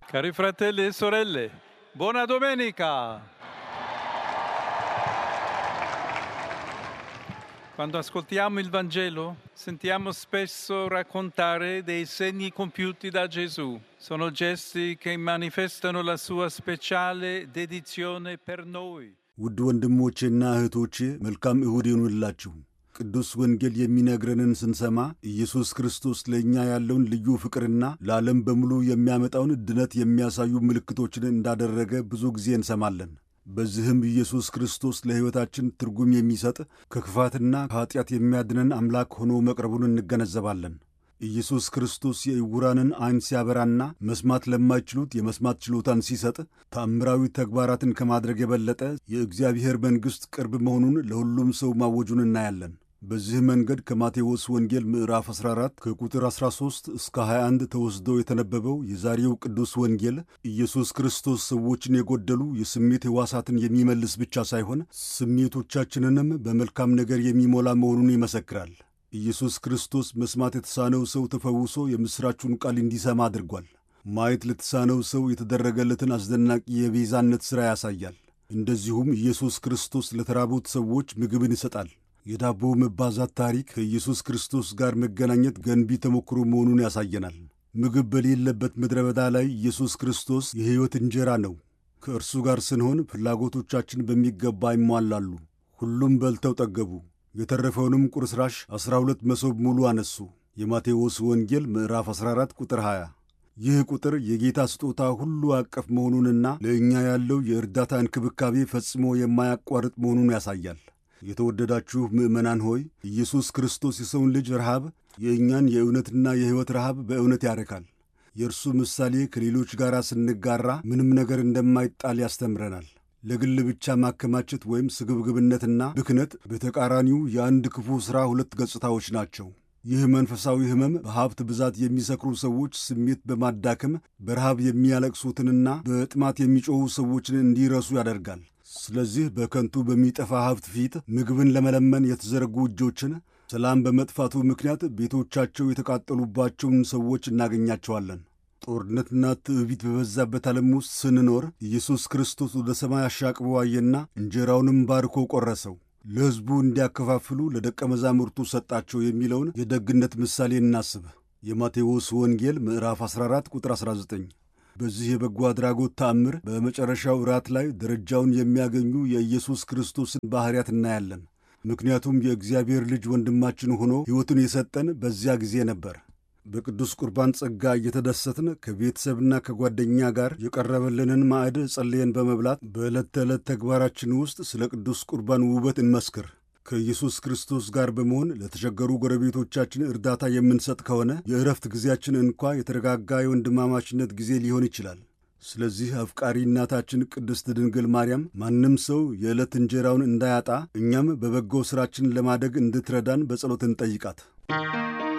Cari fratelli e sorelle, buona domenica! Quando ascoltiamo il Vangelo sentiamo spesso raccontare dei segni compiuti da Gesù. Sono gesti che manifestano la sua speciale dedizione per noi. ውድ ወንድሞቼና እህቶቼ መልካም እሁድ ይሁንላችሁ። ቅዱስ ወንጌል የሚነግረንን ስንሰማ ኢየሱስ ክርስቶስ ለእኛ ያለውን ልዩ ፍቅርና ለዓለም በሙሉ የሚያመጣውን ድነት የሚያሳዩ ምልክቶችን እንዳደረገ ብዙ ጊዜ እንሰማለን። በዚህም ኢየሱስ ክርስቶስ ለሕይወታችን ትርጉም የሚሰጥ ከክፋትና ከኀጢአት የሚያድነን አምላክ ሆኖ መቅረቡን እንገነዘባለን። ኢየሱስ ክርስቶስ የዕውራንን ዐይን ሲያበራና መስማት ለማይችሉት የመስማት ችሎታን ሲሰጥ ተአምራዊ ተግባራትን ከማድረግ የበለጠ የእግዚአብሔር መንግሥት ቅርብ መሆኑን ለሁሉም ሰው ማወጁን እናያለን። በዚህ መንገድ ከማቴዎስ ወንጌል ምዕራፍ 14 ከቁጥር 13 እስከ 21 ተወስዶ የተነበበው የዛሬው ቅዱስ ወንጌል ኢየሱስ ክርስቶስ ሰዎችን የጎደሉ የስሜት ሕዋሳትን የሚመልስ ብቻ ሳይሆን ስሜቶቻችንንም በመልካም ነገር የሚሞላ መሆኑን ይመሰክራል። ኢየሱስ ክርስቶስ መስማት የተሳነው ሰው ተፈውሶ የምሥራቹን ቃል እንዲሰማ አድርጓል። ማየት ለተሳነው ሰው የተደረገለትን አስደናቂ የቤዛነት ሥራ ያሳያል። እንደዚሁም ኢየሱስ ክርስቶስ ለተራቡት ሰዎች ምግብን ይሰጣል። የዳቦ መባዛት ታሪክ ከኢየሱስ ክርስቶስ ጋር መገናኘት ገንቢ ተሞክሮ መሆኑን ያሳየናል። ምግብ በሌለበት ምድረ በዳ ላይ ኢየሱስ ክርስቶስ የሕይወት እንጀራ ነው። ከእርሱ ጋር ስንሆን ፍላጎቶቻችን በሚገባ ይሟላሉ። ሁሉም በልተው ጠገቡ። የተረፈውንም ቁርስራሽ ዐሥራ ሁለት መሶብ ሙሉ አነሱ። የማቴዎስ ወንጌል ምዕራፍ 14 ቁጥር 20። ይህ ቁጥር የጌታ ስጦታ ሁሉ አቀፍ መሆኑንና ለእኛ ያለው የእርዳታ እንክብካቤ ፈጽሞ የማያቋርጥ መሆኑን ያሳያል። የተወደዳችሁ ምዕመናን ሆይ ኢየሱስ ክርስቶስ የሰውን ልጅ ረሃብ የእኛን የእውነትና የሕይወት ረሃብ በእውነት ያረካል። የእርሱ ምሳሌ ከሌሎች ጋር ስንጋራ ምንም ነገር እንደማይጣል ያስተምረናል። ለግል ብቻ ማከማቸት ወይም ስግብግብነትና ብክነት በተቃራኒው የአንድ ክፉ ሥራ ሁለት ገጽታዎች ናቸው። ይህ መንፈሳዊ ሕመም በሀብት ብዛት የሚሰክሩ ሰዎች ስሜት በማዳከም በረሃብ የሚያለቅሱትንና በጥማት የሚጮኹ ሰዎችን እንዲረሱ ያደርጋል። ስለዚህ በከንቱ በሚጠፋ ሀብት ፊት ምግብን ለመለመን የተዘረጉ እጆችን፣ ሰላም በመጥፋቱ ምክንያት ቤቶቻቸው የተቃጠሉባቸውን ሰዎች እናገኛቸዋለን። ጦርነትና ትዕቢት በበዛበት ዓለም ውስጥ ስንኖር ኢየሱስ ክርስቶስ ወደ ሰማይ አሻቅቦ አየና እንጀራውንም ባርኮ ቆረሰው፣ ለሕዝቡ እንዲያከፋፍሉ ለደቀ መዛሙርቱ ሰጣቸው የሚለውን የደግነት ምሳሌ እናስብ። የማቴዎስ ወንጌል ምዕራፍ 14 ቁጥር 19። በዚህ የበጎ አድራጎት ተአምር በመጨረሻው እራት ላይ ደረጃውን የሚያገኙ የኢየሱስ ክርስቶስን ባሕርያት እናያለን። ምክንያቱም የእግዚአብሔር ልጅ ወንድማችን ሆኖ ሕይወቱን የሰጠን በዚያ ጊዜ ነበር። በቅዱስ ቁርባን ጸጋ እየተደሰትን ከቤተሰብና ከጓደኛ ጋር የቀረበልንን ማዕድ ጸልየን በመብላት በዕለት ተዕለት ተግባራችን ውስጥ ስለ ቅዱስ ቁርባን ውበት እንመስክር። ከኢየሱስ ክርስቶስ ጋር በመሆን ለተቸገሩ ጎረቤቶቻችን እርዳታ የምንሰጥ ከሆነ የእረፍት ጊዜያችን እንኳ የተረጋጋ የወንድማማችነት ጊዜ ሊሆን ይችላል። ስለዚህ አፍቃሪ እናታችን ቅድስት ድንግል ማርያም ማንም ሰው የዕለት እንጀራውን እንዳያጣ እኛም በበጎ ሥራችን ለማደግ እንድትረዳን በጸሎት እንጠይቃት።